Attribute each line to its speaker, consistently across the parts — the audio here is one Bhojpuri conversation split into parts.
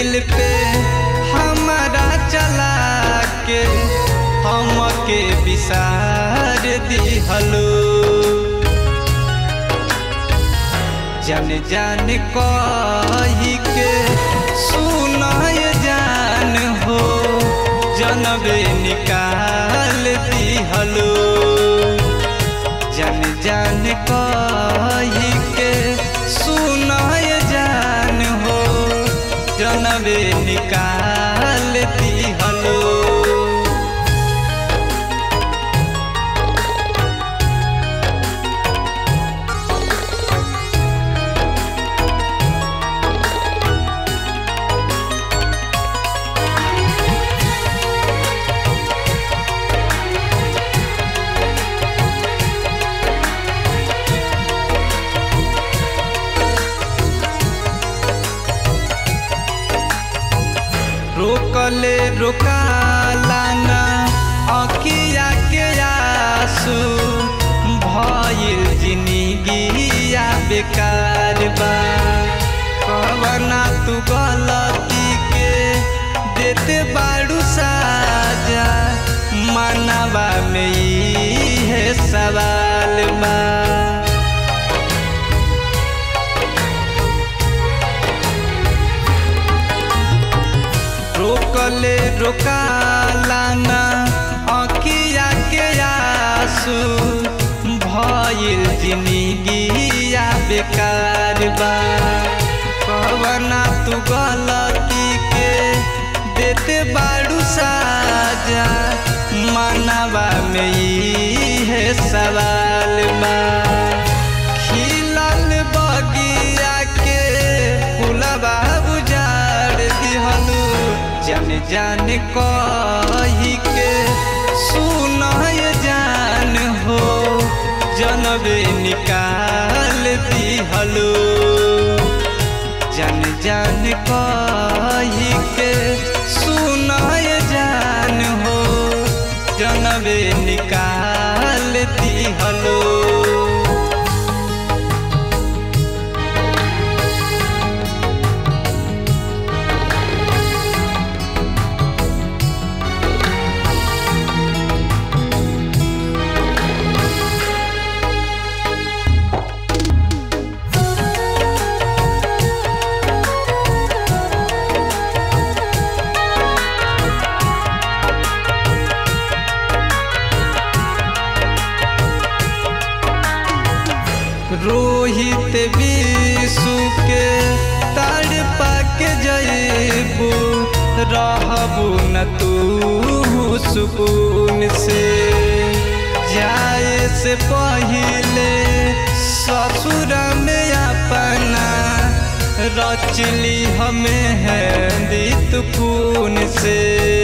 Speaker 1: दिल पे हमारा चला के हमके विसार दिहलो जन जान कही के सुनाय जान हो जनबे निकाल दिहलो जन जान कही के सुनाय जान हो जनबे निकाल दिहलो रोकले रोकाला ना अखिया के आंसू भइल जिंदगिया बेकार बा कवना तू गलती के देते बाड़ू साजा मनवा में ई है सवाल बा रोकले रोकाला ना अखिया के आंसू भइल जिंदगिया बेकार बा कवना तू गलती के देते बाड़ू साजा मनवा में ई है सवाल बा खिलल बगिया के फुलबा उजाड़ दिहलू जन जान कही के सुनय जान हो जनबे निकाल दिहलो जन जान कही के सुनय जान हो जनबे निकाल दिहलो रोहित विशु के ताड़ पाके जयबू रहबू न तू सुकून से जाए से पहले ससुर में अपना रचली हमें है दित खून से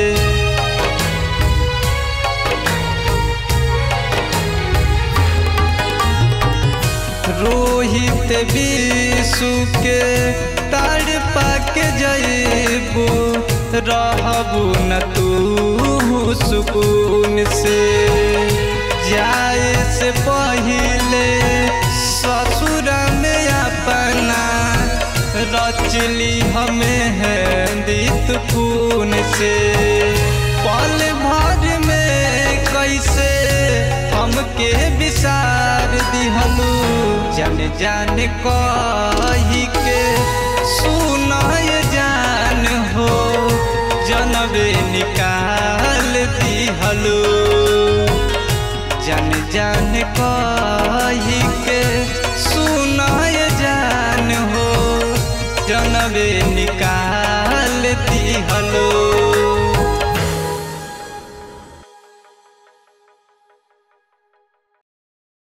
Speaker 1: रोहित विशु के ताड़ पाके जयबू रहबू न तू सुकून से जाए से पहले ससुर में अपना रचली हमें है दित खून से पल भर में कैसे हमके विसार दिहलू जन जान कही के सुनय जान हो जनबे निकाल दिहलू जन जान